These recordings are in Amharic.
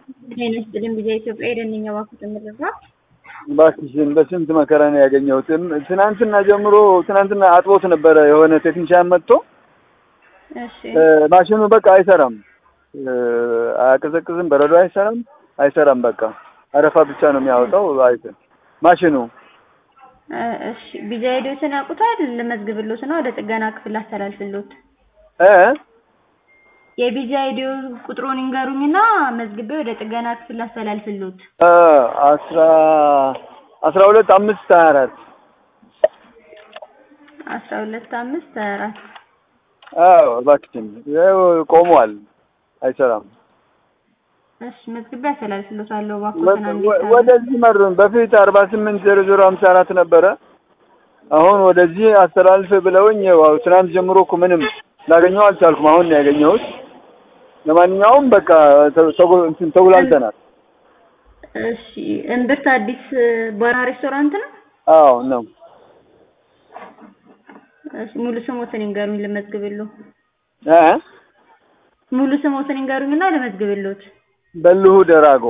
ጤና ይስጥልኝ ብዬ ኢትዮጵያ የደንኛ ባኩት ምድራ እባክሽን በስንት መከራ ነው ያገኘሁት። ትናንትና ጀምሮ ትናንትና አጥቦት ነበረ የሆነ ቴክኒሻን መጥቶ እሺ ማሽኑ በቃ አይሰራም፣ አያቀዘቅዝም፣ በረዶ አይሰራም፣ አይሰራም። በቃ አረፋ ብቻ ነው የሚያወጣው። አይተ ማሽኑ እ እሺ ቢጃ ሄዶትን ያውቁታል። ልመዝግብሎት ነው ወደ ጥገና ክፍል አስተላልፍሎት። እ የቢጃ ሄዶ ቁጥሩን ይንገሩኝና መዝግቤ ወደ ጥገና ክፍል አስተላልፍሎት። እ አስራ አስራ ሁለት አምስት ሀያ አራት አስራ ሁለት አምስት ሀያ አራት አዎ እባክሽን ይኸው ቆሟል፣ አይሰራም። እሺ መዝግቤ አስተላልፍሎታለሁ። እባክዎትን አንዴ ወ- ወደዚህ መሩን። በፊት አርባ ስምንት ዜሮ ዜሮ ሀምሳ አራት ነበረ። አሁን ወደዚህ አስተላልፍ ብለውኝ ያው ትናንት ጀምሮ እኮ ምንም ላገኘው አልቻልኩም። አሁን ነው ያገኘሁት። ለማንኛውም በቃ ተ- ተጉ- እንትን ተጉላልተናል። እሺ እምብርት አዲስ ባራ ሬስቶራንት ነው። አዎ ነው። እሺ ሙሉ ስሞትን ይንገሩኝ ልመዝግብሎ። እ ሙሉ ስሞትን ይንገሩኝና ልመዝግብሎት። በልሁ ደራጎ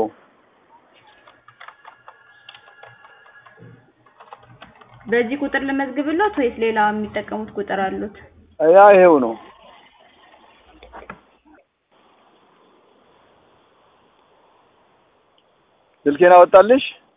በዚህ ቁጥር ልመዝግብሎት ወይስ ሌላ የሚጠቀሙት ቁጥር አሉት? ያ ይሄው ነው። ስልኬን አወጣልሽ?